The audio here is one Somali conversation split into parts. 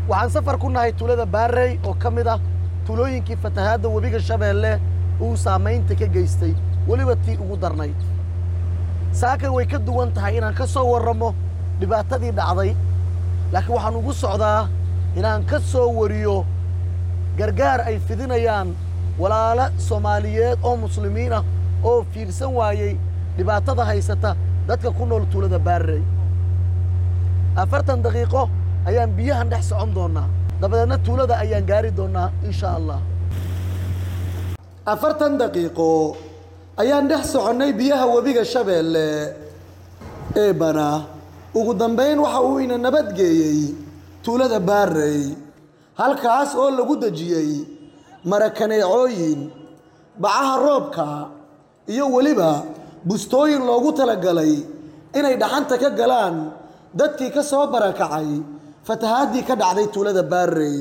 waxaan safar ku nahay tuulada baarey oo ka mid ah tuulooyinkii fatahaadda webiga shabeelle uu saamaynta ka geystay weliba tii ugu darnayd saakay way ka duwan tahay inaan ka soo warramo dhibaatadii dhacday laakiin waxaan ugu socdaa inaan ka soo wariyo gargaar ay fidinayaan walaalo soomaaliyeed oo muslimiin ah oo fiirsan waayey dhibaatada haysata dadka ku nool tuulada baarey afartan daqiiqo ayaan biyahan dhex socon doonnaa dabadeedna tuulada ayaan gaari doonnaa insha allah afartan daqiiqo ayaan dhex soconnay biyaha webiga shabeelle eebana ugu dambayn waxa uu ina nabadgeeyey tuulada baarey halkaas oo lagu dejiyey marakaneecooyin bacaha roobka iyo weliba bustooyin loogu talagalay inay dhaxanta ka galaan dadkii ka soo barakacay fatahaadii ka dhacday tuulada baarey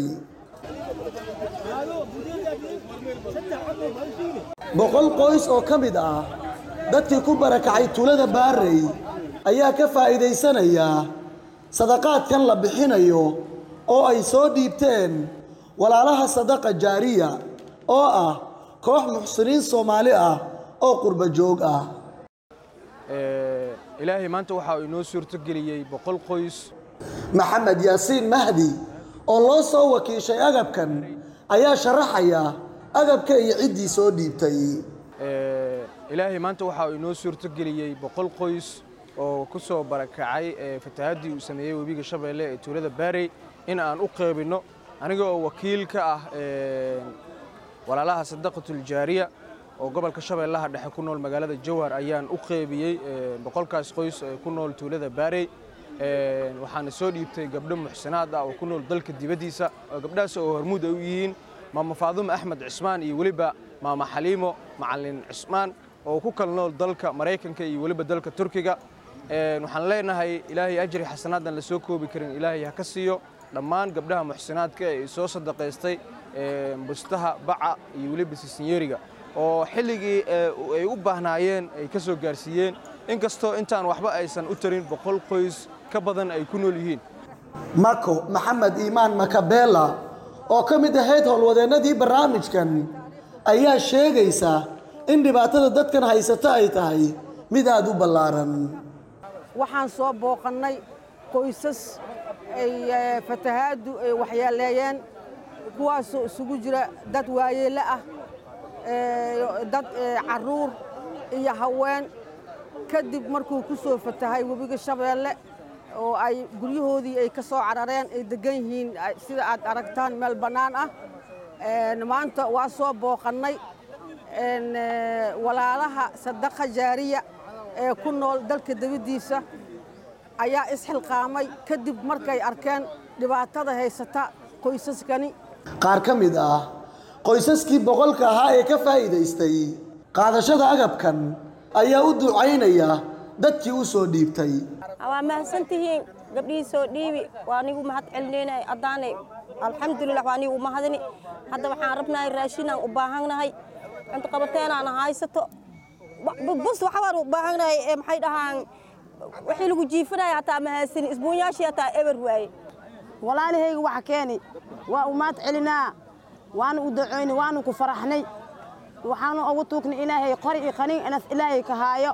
boqol qoys oo ka mid ah dadkii ku barakacay tuulada baarey ayaa ka faa'iidaysanaya sadaqaadkan la bixinayo oo ay soo dhiibteen walaalaha sadaqa jaariya oo ah koox muxsiniin soomaali ah oo qurba joog ah ilaahay maanta waxa uu inoo suurtogeliyey boqol qoys maxamed yaasiin mahdi oo loo soo wakiishay agabkan ayaa sharaxaya agabka iyo ciddii soo dhiibtay ilaahay maanta waxa uu inoo suurtogeliyey boqol qoys oo ku soo barakacay fatahaadii uu sameeyey webiga shabeelle ee tuulada baarey in aan u qeybinno aniga oo wakiil ka ah walaalaha sadaqatuljaariya oo gobolka shabeellaha dhexe ku nool magaalada jowhar ayaan u qeybiyey boqolkaas qoys ee ku nool tuulada baarey waxaana soo dhiibtay gabdho muxsinaad ah oo ku nool dalka dibaddiisa gabdhahaas oo hormuud ay u yihiin maama faadumo axmed cismaan iyo weliba maama xaliimo macalin cismaan oo ku kala nool dalka maraykanka iyo weliba dalka turkiga waxaan leenahay ilaahay ajri xasanaadan la soo koobi karin ilaahay ha ka siiyo dhammaan gabdhaha muxsinaadka ee soo sadaqaystay bustaha baca iyo weliba sisinyeeriga oo xilligii ay u baahnaayeen ay ka soo gaarsiiyeen inkastoo intaan waxba aysan u tarin boqol qoys ka badan ay ku nool yihiin mako maxamed iimaan makabeela oo ka mid ahayd howlwadeennadii barnaamijkan ayaa sheegaysa in dhibaatada dadkan haysata ay tahay mid aad u ballaaran waxaan soo booqannay qoysas ay fatahaaddu ay waxyeeleeyeen kuwaasoo isugu jira dad waayeelle ah dad carruur iyo haween kadib markuu ku soo fatahay webiga shabeelle oo ay guryahoodii ay ka soo carareen ay deggan yihiin sida aad aragtaan meel bannaan ah maanta waa soo booqannay walaalaha sadaqa jaariya ee ku nool dalka dibaddiisa ayaa isxilqaamay kadib markay arkeen dhibaatada haysata qoysaskani qaar ka mid ah qoysaskii boqolka ahaa ee ka faa'iidaystay qaadashada agabkan ayaa u ducaynaya dadkii u soo dhiibtay waa mahadsantihiin gabdhihii soo dhiibi waa nigu mahad celinayna haddaane alxamdulilah waa nigu mahadini hadda waxaan rabnahay raashinaan u baahannahay cunto qabateenaan haysato bus waxbaan u baahannahay ee maxay dhahaan wixii lagu jiifanaya hataa mahadsanin isbuunyaashii hataa eber waaye walaalahayga waxa keeni waa u mahad celinaa waana u ducoynay waanu ku faraxnay waxaanu ugu tuugnay ilaahay qori iyo qaniin inas ilaahay ka haayo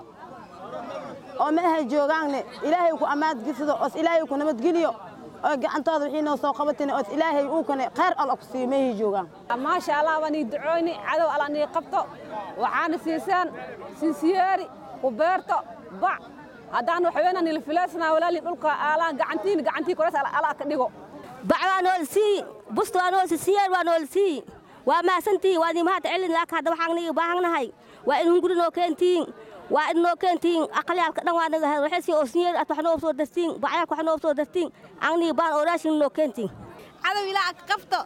oo meehay joogaanne ilaahay ku ammaadgisido oos ilaahay ku nabadgeliyo oo gacantooda wixii noo soo qabatin oos ilaahay uu kane khayr alla ku siiyo meehay joogaan maasha allah waan ii ducooyni cadow alla nii qabto waxaana siisaan sinsiyeeri ku beerto bac haddaan waxweynaa nila filaysnaa walaalii dhulka aalaan gacantiin gacantii koreys alaa ka dhigo bac waa nool sii bust waa nool sii siyeer waa nool sii waa mahadsantihiin waa idin mahad celin laakiin hadda waxaan niga baahannahay waa in hunguri noo keentiin waa in noo keentiin aqalyaalka dhan waa naga hel waxaysi oo sinyeer at wax noo soo dartiin bacyaalka wax noo soo dartiin aan niga baan oo raashin noo keentiin cadow ilaa ka qabto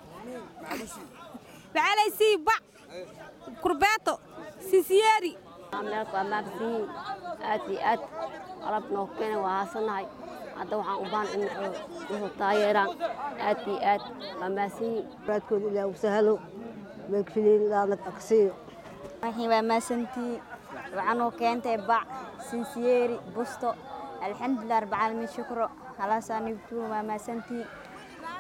maxaa sii bac kurbeeto sisiyeeri meelka waa maabsiin aad iyo aad qalab noo keena waa haasanahay hadda waxaan u baahan in wuxuu taageeraan aad iyo aad waa maasiin raadkooda ilaa u sahalo meelkafiliin laanad aksiiyo waxii waa maasantii waxaanuu keentay bac sinsiyeeri busto alxamdulilah rabbilcaalamiin shukro halaasaa nigtuun waa maasantii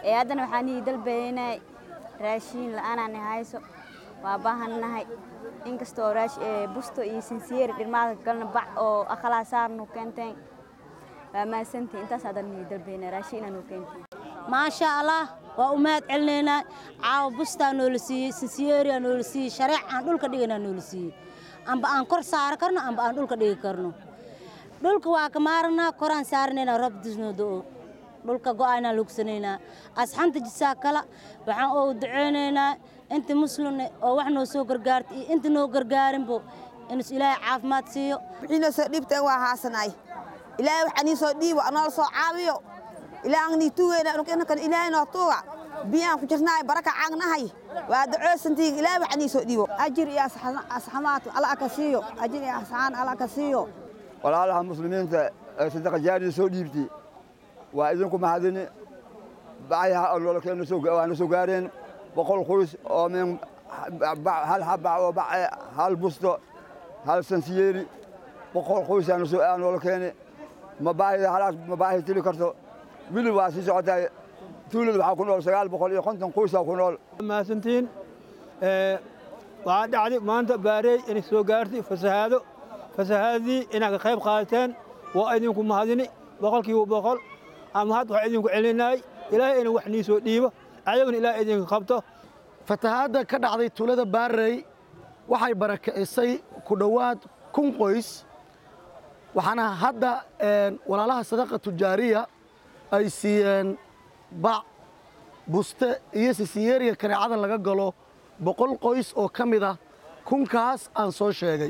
ee haddana waxaan ii dalbaynay raashiin la'aanaan hayso waa baahannahay inkastoo raash ee busto iyo sinsiyeeri dhirmaada galna bac oo aqalaa saarnu keenteen waa mahadsantii intaas haddana ii dalbaynay raashiin inaanu keenteen maasha allah waa u mahad celinaynaa caawa bustaa noola siiyey sinsiyeeriyaa noola siiyey shareec aan dhulka dhiganaa noola siiyey amba aan kor saari karno amba aan dhulka dhigi karno dhulka waa ka maaranaa koraan saaranaynaa roob disnoo da'o dhulka go'aanaa lugsanaynaa asxanta jisaa kala waxaan oo duceynaynaa inta muslimne oo wax noo soo gargaarta iyo inta noo gargaarinbo inus ilaahay caafimaad siiyo wixiina soo dhiibteen waa haasanay ilaahay waxaa nii soo dhiibo anoola soo caawiyo ilaahan nii tuugeyna inakan ilaahay noo tuuga biyaan ku jirnaay baraka caagnahay waa dacoosantiin ilaahay waxaa nii soo dhiibo ajir iyo asxamaad alla ka siiyo ajir iyo asxaan alla ka siiyo walaalaha muslimiinta ee sadaqa jaariya soo dhiibtay waa idinku mahadini bacyaha ololkeena waana soo gaareen boqol qoys oo min hal habac oo bace hal busto hal sansiyeeri boqol qoys aan noola keeni ma baahida halaas ma baahi tili karto wili waa sii socotaa tuulada waxaa ku nool sagaal boqol iyo konton qoysaa ku nool mahadsantiin waxaa dhacday maanta baareey inay soo gaartay fasahaado fasahaadii inaad ka qayb qaadateen waa idinku mahadini boqolkiiba boqol ama had waxaa idinku celinaay ilaahay inuu wax nii soo dhiibo ayaguna ilaahay idinka qabto fatahaadda ka dhacday tuulada baarey waxay barakicisay ku dhowaad kun qoys waxaana hadda walaalaha sadaqa tujaariya ay siiyeen bac buste iyo sisiyeeriga kaneecada laga galo boqol qoys oo ka mid ah kunkaas aan soo sheegay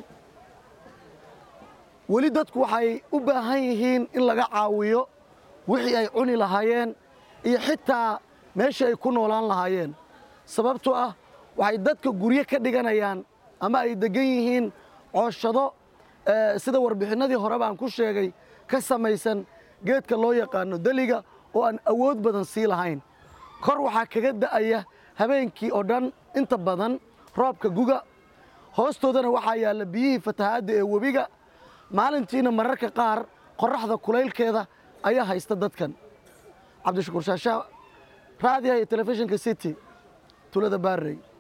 weli dadku waxay u baahan yihiin in laga caawiyo wixii ay cuni lahaayeen iyo xitaa meeshii ay ku noolaan lahaayeen sababtoo ah waxay dadka guryo ka dhiganayaan ama ay deggan yihiin cooshado sida warbixinnadii hore baan ku sheegay ka samaysan geedka loo yaqaano deliga oo aan awood badan sii lahayn kor waxaa kaga da'aya habeenkii oo dhan inta badan roobka guga hoostoodana waxaa yaalla biyihii fatahaadda ee webiga maalintiina mararka qaar qorraxda kulaylkeeda ayaa haysta dadkan cabdishakuur shaashaa raadiyaha iyo telefishinka city tulada baarrey